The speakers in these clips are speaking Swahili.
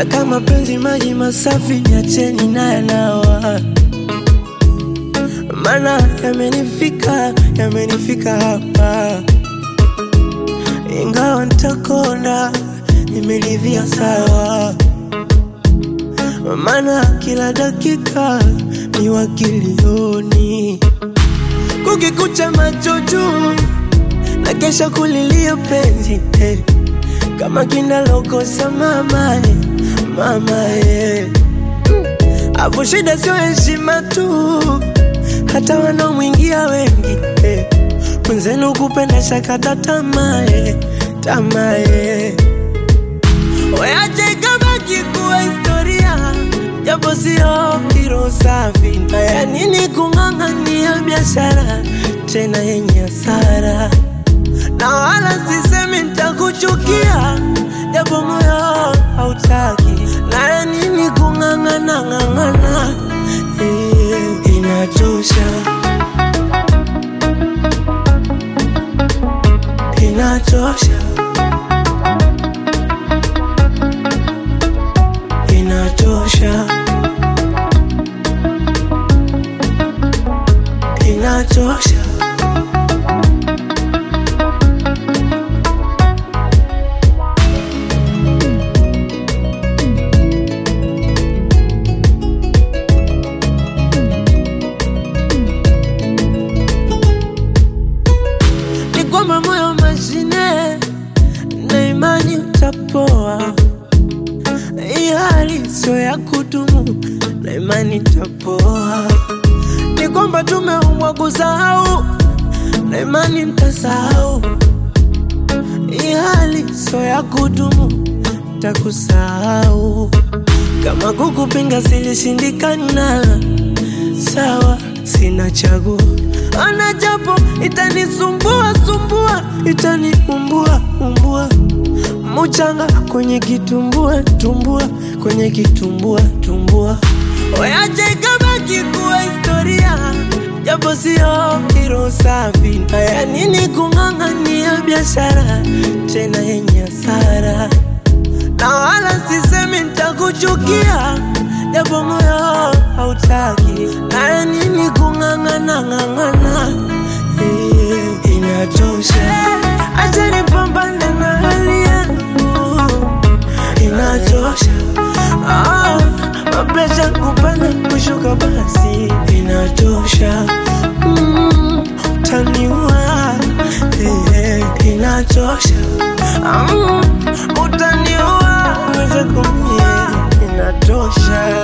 na kama penzi maji masafi, niacheni na yanawa, mana yamenifika, yamenifika hapa, ingawa ntakona, nimeridhia sawa, mana kila dakika ni wakilioni, kukikucha macho juu na kesha kulilia penzi eh. kama kinalokosa mama eh, mama eh. Afu shida sio heshima tu, hata wanaomwingia wengi eh. Mwenzenu kupenda shakata tamaa eh, tamaa eh. Weache ikabaki kuwa historia, japo sio kiro safi. Na ya nini kung'ang'ania biashara tena yenye hasara? na wala sisemi nitakuchukia, japo moyo hautaki. Na ya nini kung'ang'ana ng'ang'ana? Eh, inachosha, inachosha, inachosha, inachosha. ni kwamba moyo mashine na imani utapoa. Hii hali sio ya kudumu na imani itapoa. Ni kwamba tumeumbwa kusahau na imani mtasahau. Hii hali sio ya kudumu, takusahau. Kama kukupinga silishindikana, sawa, sina chaguo. Ana japo itanisumbua sumbua, itaniumbua umbua, muchanga kwenye kitumbua tumbua, kwenye kitumbua tumbua. Weache ikabaki kuwa historia, japo sio kiro safi. Haya nini kung'ang'ania biashara tena yenye hasara? na wala sisemi nitakuchukia, japo moyo hautaki. Na ya nini kung'ang'ana ng'ang'ana? Eh, inachosha, acha nipambane na hali yangu, inachosha. Ah, mapresha kupanda kushuka, basi inachosha. Mm, utaniua eh, inachosha. Mm, utaniua uweze kumie, inatosha.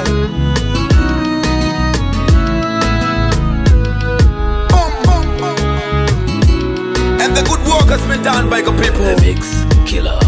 Boom, boom, boom. And the good work has been done by the people. The Mix Killer.